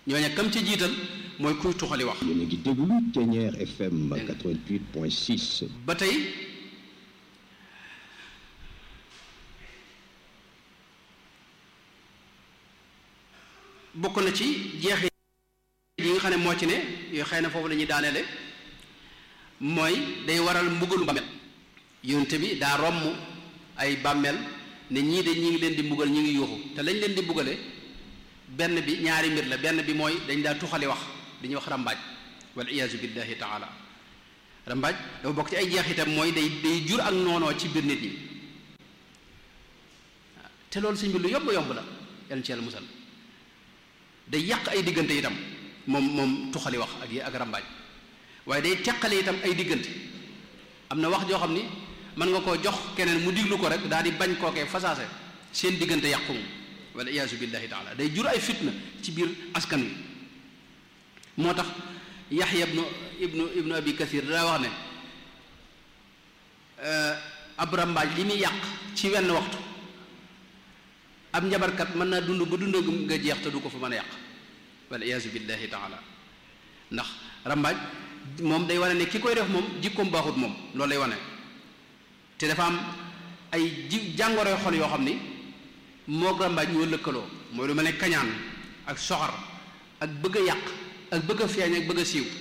ñooña kam ca jiital mooy kuy tuxali wax yéen a ngi déglu Ténière FM 88.6 ba tey bokk na ci jeexi yi nga xam ne moo ci ne yoo xëy na foofu la ñuy daaneele mooy day waral mbugalu bàmmeel yonte bi daa romm ay bàmmeel ne ñii de ñi ngi leen di mbugal ñi ngi yuuxu te lañ leen di mbugale benn bi ñaari mbir la benn bi mooy dañ daa tuxali wax dañuy wax rambaaj wal iyaazu billahi taala rambaaj dafa bokk ci ay jeexitam mooy day day jur ak noonoo ci biir nit ñi te loolu sëñ bi lu yomb yomb la yàlla ci yàlla musal day yàq ay diggante itam moom moom tuxali wax ak yi ak rambaaj waaye day teqale itam ay diggante am na wax joo xam ni mën nga koo jox keneen mu diglu ko rek daal di bañ kookee fasaase seen diggante yàqu moom wala iyaazu billahi taala day jur ay fitna ci biir askan wi moo tax yaxya ibnu ibnu ibnu abi kasir daa wax ne ab rambaaj li muy yàq ci wenn waxtu ab njabarkat mën naa dund ba dund nga jeex te du ko fa mën a yàq wala iyaazu billahi taala ndax rambaaj moom day wane ne ki koy def moom jikkoom baaxut moom loolu lay wane te dafa am ay ji jàngoroy xol yoo xam ni moog rambaaj ñoo lëkkaloo mooy lu mel ne kañaan ak soxar ak bëgg a yàq ak bëgg a feeñ ak bëgg a siiw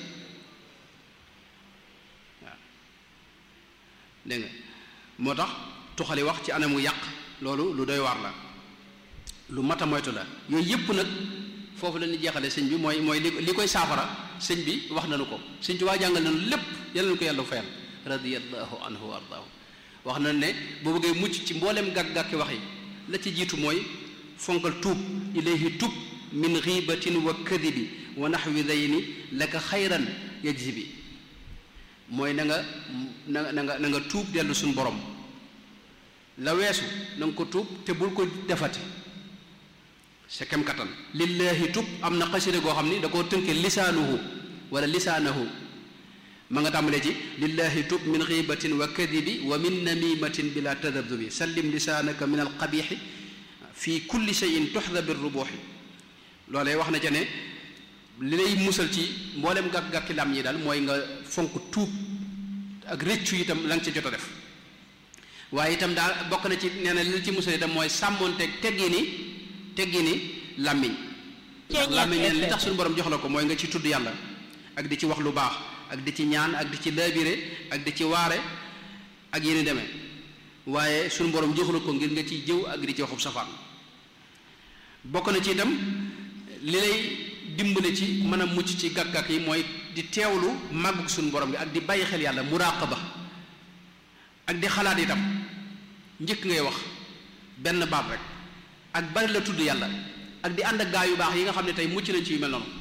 waaw dégg nga moo tax tuxali wax ci anamu yàq loolu lu doy waar la lu mat a moytu la yooyu yëpp nag foofu la ñuy jeexale sëñ bi mooy mooy li li koy saafara sëñ bi wax nañu ko sëñ Tuubaa jàngal nañu lépp yal nañu ko yàlla fayal radiyallahu anhu wa ardaahu wax nañu ne boo bëggee mucc ci mboolem gàkk-gàkki wax yi la ci jiitu mooy fonkal tuub ilayhi tub min ghibatin wa kadibi wa naxwi dayni laka xayran yajzi bi mooy na nga na na nga na nga tuub dellu suñu borom la weesu na nga ko tuub te bul ko defati sa kem kattan lillahi tub am na xasida goo xam ni da koo tënke lisaanuhu wala lisaanahu ma nga tàmbalee ci lillahi tub min xiibatin wa kadibi wa min namimatin bila tadabdubi sallim lisaanaka min alqabixi fi kulli cheyin tuxda bi rubuxi loolee wax na ca ne li lay musal ci mboolem gàkk-gàkki lam ñi daal mooy nga fonk tuub ak rëccu itam la nga ca jot a def waaye itam daal bokk na ci nee na li la ci musal itam mooy sàmmoonteeg teggi ni teggi ni làmmiñ ndax làmmiñ neen li tax suñu borom jox la ko mooy nga ci tudd yàlla ak di ci wax lu baax ak di ci ñaan ak di ci laabire ak di ci waare ak yéen demee waaye suñu borom jox la ko ngir nga ciy jëw ak di ci waxub safaan bokk na ci itam li lay dimbale ci mën a mucc ci gàkk-gàkk yi mooy di teewlu màggug suñu borom gi ak di bàyyi xel yàlla muraqaba ak di xalaat itam njëkk ngay wax benn baat rek ak bari la tudd yàlla ak di ànd ak gaa yu baax yi nga xam ne tey mucc nañ ci yu mel noonu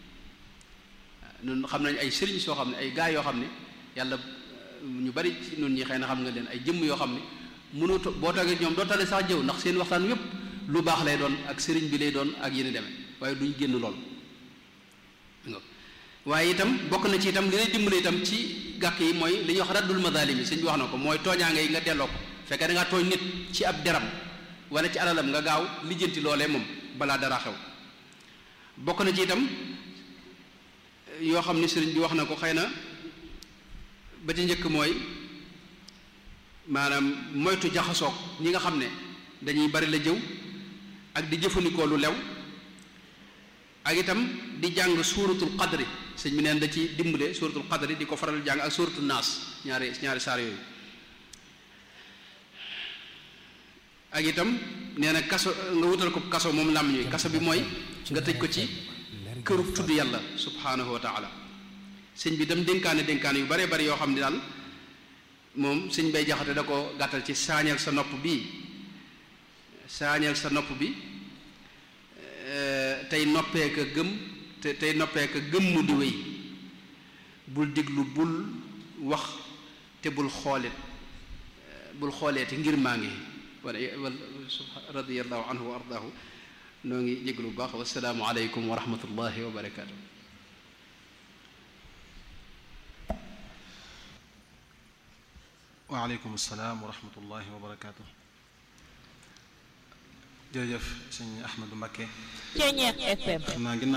ñun xam nañ ay sëriñ soo xam ne ay gaa yoo xam ne yàlla ñu bari ci ñun ñi xëy na xam nga leen ay jëmm yoo xam ne mënoo boo toogee ñoom doo tale sax jëw ndax seen waxtaan yépp lu baax lay doon ak sëriñ bi lay doon ak yéen demee waaye duñ génn lool waaye itam bokk na ci itam li lay dimbale itam ci gàkk yi mooy li ñuy wax raddul madalimi sëñ bi wax na ko mooy tooñaange yi nga delloo ko fekkee da ngaa tooñ nit ci ab deram wala ci alalam nga gaaw lijjanti loolee moom balaa dara xew bokk na ci itam yoo xam ni sëriñ bi wax na ko xëy na ba ci njëkk mooy maanaam moytu jaxasoog ñi nga xam ne dañuy bari la jëw ak di jëfandikoo lu lew ak itam di jàng suuratul qadri sëñ bi neen da ci dimbale suuratul qadri di ko faral jàng ak suuratul naas ñaari ñaari saar yooyu ak itam nee na kaso nga wutal ko kaso moom làmm ñuy kaso bi mooy nga tëj ko ci këru tudd yàlla subhanahu wa taala sëñ bi dem dénkaane dénkaane yu bare bari yoo xam ne daal moom sëñ bay jaxate da ko gàttal ci saañal sa nopp bi saañal sa nopp bi tey noppee ka gëm te tey noppee ka gëmmu di wéy bul diglu bul wax te bul xoolit bul xooleeti ngir maa ngi wala wala radiyallahu anhu wa ardaahu noo ngi jéglu bu baax wasalaamu aleykum wa rahmatullahi wa barakaatu waaleykum salaam wa rahmatullahi wa barakaatu jërëjëf sëñ Ahmadou Mbakke Ceeñeex FM xam naa